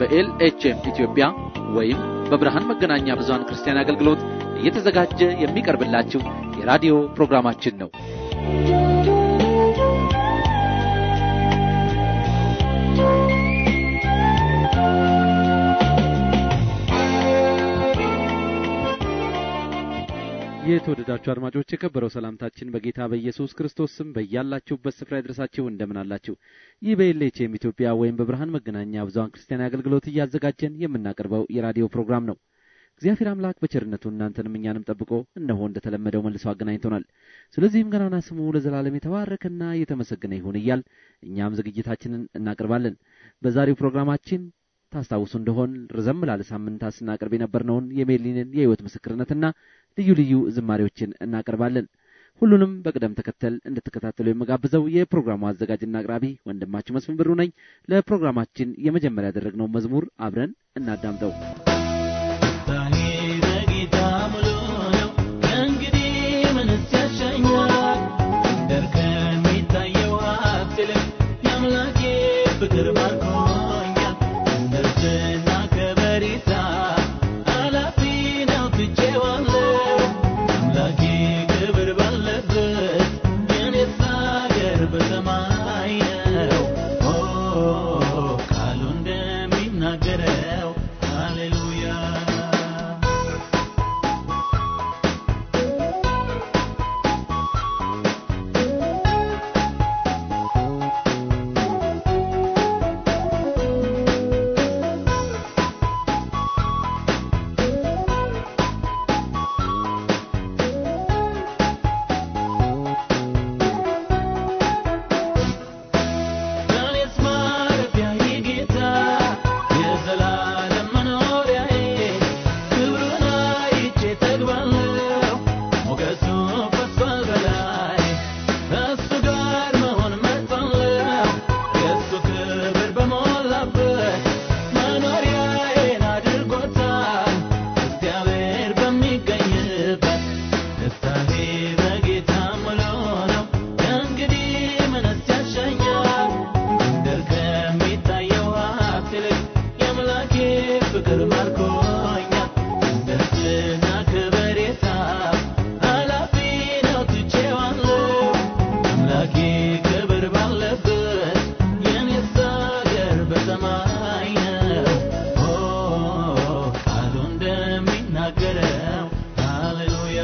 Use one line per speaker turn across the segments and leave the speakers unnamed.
በኤልኤችኤም ኢትዮጵያ ወይም በብርሃን መገናኛ ብዙኃን ክርስቲያን አገልግሎት እየተዘጋጀ የሚቀርብላችሁ የራዲዮ ፕሮግራማችን ነው። የተወደዳችሁ አድማጮች የከበረው ሰላምታችን በጌታ በኢየሱስ ክርስቶስ ስም በያላችሁበት ስፍራ ይድረሳችሁ። እንደምን አላችሁ? ይህ በኤልኤችኤም ኢትዮጵያ ወይም በብርሃን መገናኛ ብዙኃን ክርስቲያን አገልግሎት እያዘጋጀን የምናቀርበው የራዲዮ ፕሮግራም ነው። እግዚአብሔር አምላክ በቸርነቱ እናንተንም እኛንም ጠብቆ እነሆ እንደተለመደው መልሶ አገናኝቶናል። ስለዚህም ገናና ስሙ ለዘላለም የተባረከና የተመሰገነ ይሁን እያል እኛም ዝግጅታችንን እናቀርባለን። በዛሬው ፕሮግራማችን ታስታውሱ እንደሆን ረዘም ላለ ሳምንታት ስናቀርብ የነበርነውን የሜሊንን የሕይወት ምስክርነትና ልዩ ልዩ ዝማሬዎችን እናቀርባለን። ሁሉንም በቅደም ተከተል እንድትከታተሉ የምጋብዘው የፕሮግራሙ አዘጋጅና አቅራቢ ወንድማችሁ መስፍን ብሩ ነኝ። ለፕሮግራማችን የመጀመሪያ ያደረግነው መዝሙር አብረን እናዳምጠው።
ፍቅር ባርኮኛል እንደርስና ከበሬታ አላፊ ነው ትቼዋለሁ አምላኬ ክብር ባለበት የኔስ አገር በሰማይ ነው ኦ ቃሉ እንደሚናገረው ሃሌሉያ እኔስ ማረፊያዬ ጌታ የዘላለም መኖሪያዬ ክብሩን አይቼ ጠግባለሁ ሞገሱ ፈሷል በላይ ከእሱ ጋር መሆን መርጣለሁ የእሱ ክብር በሞላበት መኖሪያዬን አድርጎታል እግዚአብሔር በሚገኝበት ደስታዬ በጌታ ሙሉ ነው ከእንግዲህ ምንስ ያሻኛል ምድር ከሚታየው ሀብት ይልቅ የአምላኬ ፍቅር ማርኮኛል ደስና ከበሬታ ኃላፊ ነው ትቼዋለሁ አምላኬ ክብር ባለበት የኔስ አገር በሰማይ ነው ኦ ቃሉ እንደሚናገረው ሃሌሉያ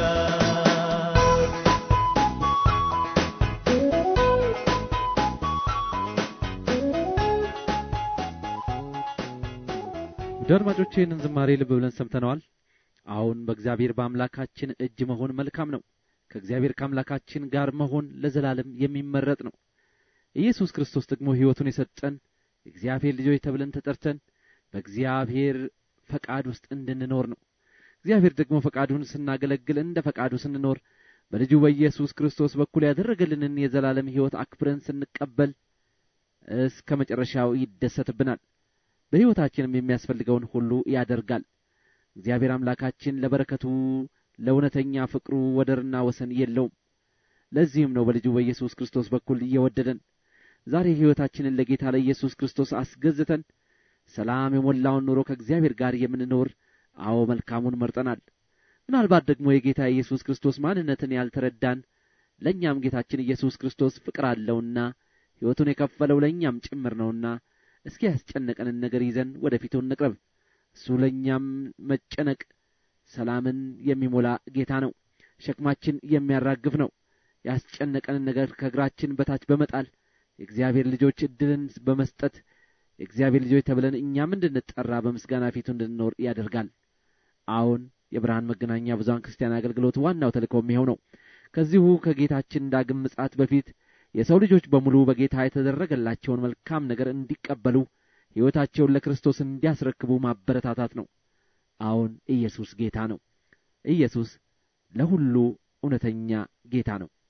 ውድ አድማጮቼ ይህንን ዝማሬ ልብ ብለን ሰምተነዋል። አሁን በእግዚአብሔር በአምላካችን እጅ መሆን መልካም ነው። ከእግዚአብሔር ከአምላካችን ጋር መሆን ለዘላለም የሚመረጥ ነው። ኢየሱስ ክርስቶስ ደግሞ ሕይወቱን የሰጠን የእግዚአብሔር ልጆች ተብለን ተጠርተን በእግዚአብሔር ፈቃድ ውስጥ እንድንኖር ነው። እግዚአብሔር ደግሞ ፈቃዱን ስናገለግል እንደ ፈቃዱ ስንኖር በልጁ በኢየሱስ ክርስቶስ በኩል ያደረገልንን የዘላለም ሕይወት አክብረን ስንቀበል እስከ መጨረሻው ይደሰትብናል። በሕይወታችንም የሚያስፈልገውን ሁሉ ያደርጋል። እግዚአብሔር አምላካችን ለበረከቱ ለእውነተኛ ፍቅሩ ወደርና ወሰን የለውም። ለዚህም ነው በልጁ በኢየሱስ ክርስቶስ በኩል እየወደደን ዛሬ ሕይወታችንን ለጌታ ለኢየሱስ ክርስቶስ አስገዝተን ሰላም የሞላውን ኑሮ ከእግዚአብሔር ጋር የምንኖር አዎ መልካሙን መርጠናል። ምናልባት ደግሞ የጌታ ኢየሱስ ክርስቶስ ማንነትን ያልተረዳን ለእኛም ጌታችን ኢየሱስ ክርስቶስ ፍቅር አለውና ሕይወቱን የከፈለው ለእኛም ጭምር ነውና እስኪ ያስጨነቀንን ነገር ይዘን ወደ ፊቱ እንቅረብ። እሱ ለእኛም መጨነቅ ሰላምን የሚሞላ ጌታ ነው። ሸክማችን የሚያራግፍ ነው። ያስጨነቀንን ነገር ከእግራችን በታች በመጣል የእግዚአብሔር ልጆች ዕድልን በመስጠት የእግዚአብሔር ልጆች ተብለን እኛም እንድንጠራ በምስጋና ፊቱ እንድንኖር ያደርጋል። አዎን የብርሃን መገናኛ ብዙኃን ክርስቲያን አገልግሎት ዋናው ተልእኮም ይኸው ነው። ከዚሁ ከጌታችን ዳግም ምጽአት በፊት የሰው ልጆች በሙሉ በጌታ የተደረገላቸውን መልካም ነገር እንዲቀበሉ ሕይወታቸውን ለክርስቶስ እንዲያስረክቡ ማበረታታት ነው። አዎን ኢየሱስ ጌታ ነው። ኢየሱስ ለሁሉ እውነተኛ ጌታ ነው።